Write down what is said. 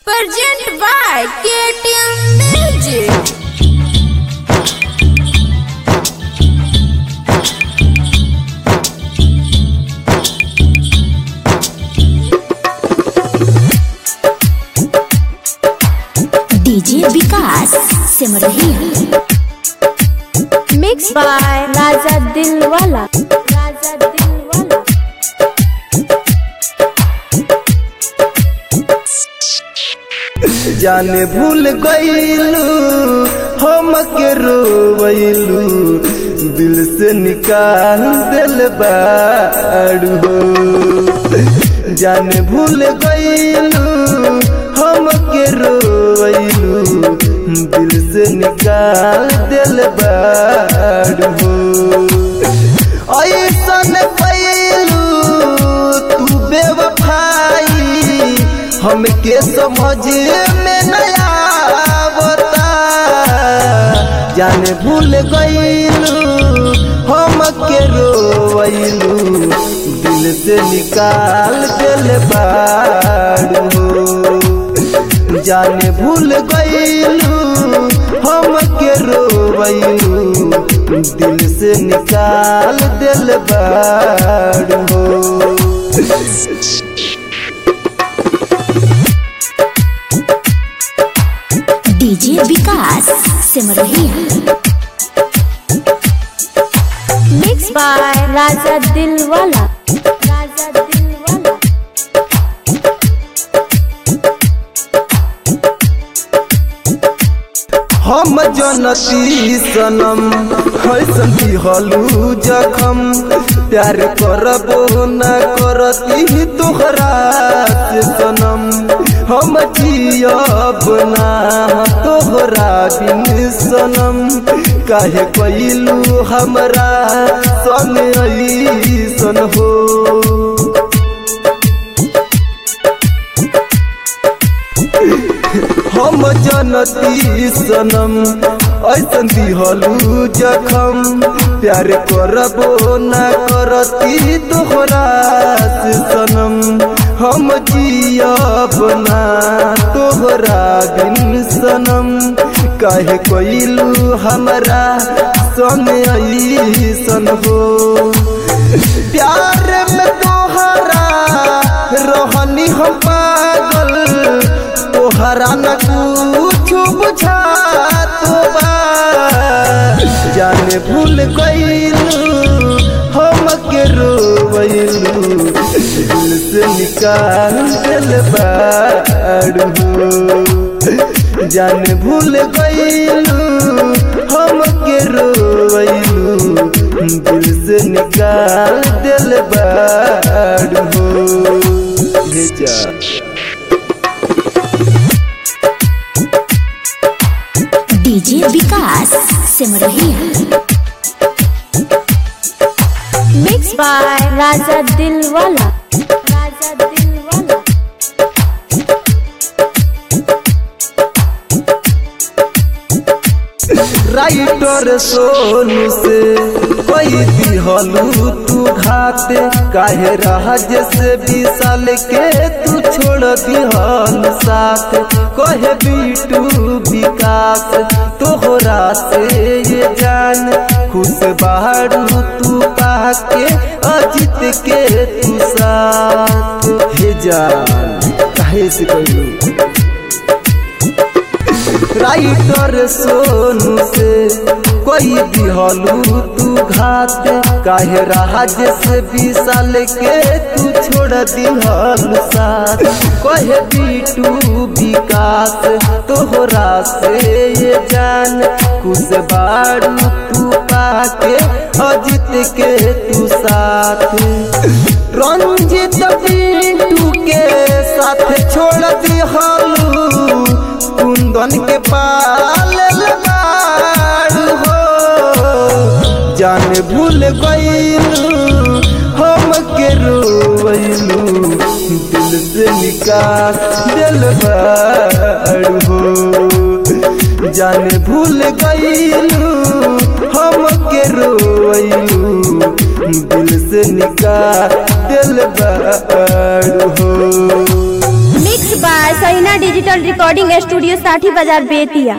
Present by KTM Music. DJ Vikas Simrahi mix by Raja Dilwala Raja Dilwala जाने भूल गईलू हम के रोवैलू दिल से निकाल दिल बाड़ू हो जाने भूल गईलू हम के रोवैलू दिल से निकाल दिल बाड़ू हो ऐसन कैलू तू बेवफाई हमके समझ में नया आवता जाने भूल गईलू हम के रोवैलू दिल से निकाल दिल बाड़ू जाने भूल गईलू हम के रोवैलू दिल से निकाल दिल बाड़ू DJ Vikas Simrahi mix by Raja Dilwala Raja Dilwala हम जनती सनम हैसन दिहलू जखम प्यार करबो न करती तोहरा से सनम हम जियब ना तोहरा बिन सनम काहे कैलू हमरा संग ऐसन हो हम जनती सनम ऐसन दिहलू जखम प्यार करबो न करती तोहरा से सनम हम जियब ना तोहरा बिन सनम काहे कैलू हमरा संग ऐसन हो प्यार में तोहरा रहनी हम पागल तोहरा न कुछ बुझात बा जाने भूल गईलू हम के रोवैलू दिल से निकाल दिल बाड़ू जाने भूल गईलू हम के रोवैलू दिल से निकाल दिल बाड़ू ले जा DJ Vikas Simrahi mix by Raja Dilwala Raja Dilwala writer Sonu से कोई दिहलू तू घाते काहे राज से विशाल के तू छोड़ दिहल साथ कहे बीटू विकास तोहरा से ये जान खुश बाड़ू तू पाके अजित के तू साथ हे जान काहे से कहलू राइटर सोनू से कोई दिहलू तू घात काहे राज से विशाल के तू छोड़ दिहल साथ कहे बीटू विकास तोहरा से ये जान खुश बाड़ू तू पाके अजित के तू साथ रंजित पिंटू के साथ छोड़ दिहलू कुंदन के पाल बाड़ू हो जान भूल गईलू हम के रोवैलू दिल से निकाल दिल बाड़ू हो जान भूल गईलू हम के रोवैलू दिल से निकाल दिल बाड़ू हो mix by Saina digital recording studio Sathi Bazar Bettiah